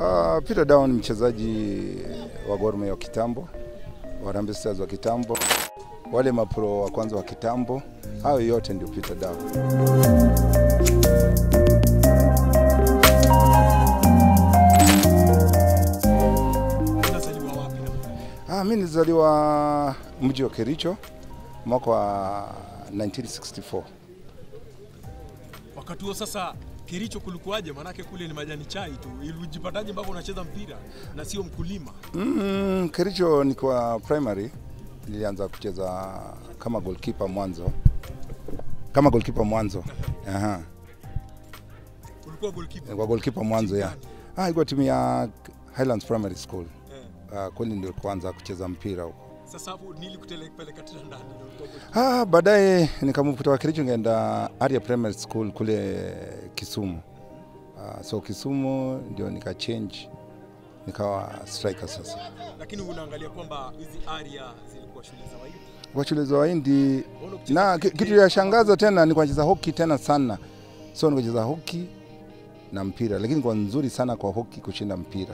Uh, Peter Down ni mchezaji wa Gor Mahia wa kitambo, wa Harambee Stars wa kitambo, wale mapro wa kwanza wa kitambo, hayo yote ndio Peter Down. Unazaliwa wapi na Ah, mimi nilizaliwa mji wa Kericho mwaka wa 1964. wakati huo sasa Kericho kulikuwaje? Maanake kule ni majani chai tu. Ilijipataje mpaka unacheza mpira na sio mkulima? Mm, Kericho nikiwa primary nilianza kucheza kama goalkeeper mwanzo, kama goalkeeper mwanzo. Aha. Ulikuwa goalkeeper. Kwa goalkeeper mwanzo ya. Ah, ilikuwa timu ya Highlands Primary School. Eh. Uh, kweli ndio kuanza kucheza mpira huko. Sasa hapo nilikupeleka tena ndani ndio ulikuwa goalkeeper. Ah, baadaye nikamove kutoka Kericho nikaenda Aria Primary School kule Kisumu. Uh, so Kisumu ndio nika change nikawa striker sasa. Lakini unaangalia kwamba hizi area zilikuwa shule za waidi. Kwa shule za Wahindi Mbona ukicheza na ki- cricket, kitu ya shangaza tena ni kucheza hockey tena sana. So nikacheza hockey na mpira, lakini kwa nzuri sana kwa hockey kushinda mpira.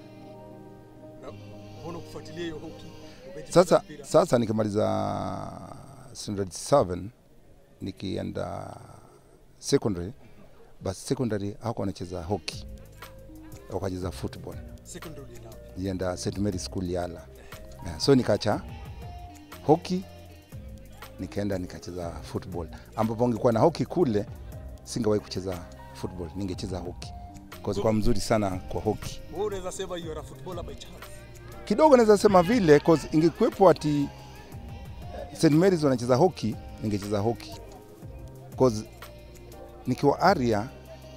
na mbona kufuatilia hiyo hockey? Umecheza Sasa mpira. sasa nikimaliza standard 7 nikienda secondary, basi secondary hako wanacheza hockey, wakacheza football, secondary ulienda wapi? nienda St Mary School Yala. Yeah, so nikacha hockey nikaenda nikacheza football, ambapo ungekuwa na hockey kule singewahi kucheza football, ningecheza hockey kwa kwa mzuri sana kwa hockey. Wewe unaweza sema you are a footballer by chance. kidogo naweza sema vile cause ingekuwepo ati St Mary's wanacheza hockey ningecheza hockey cause nikiwa Aria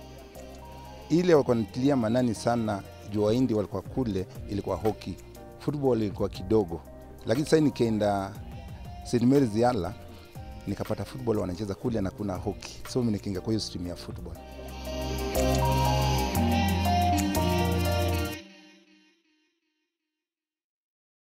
ile walikuwa natilia manani sana juu Wahindi walikuwa kule, ilikuwa hockey, football ilikuwa kidogo, lakini sasa nikaenda St Mary's Yala nikapata football wanacheza kule na kuna hockey, so mimi nikaingia kwa hiyo stream ya football.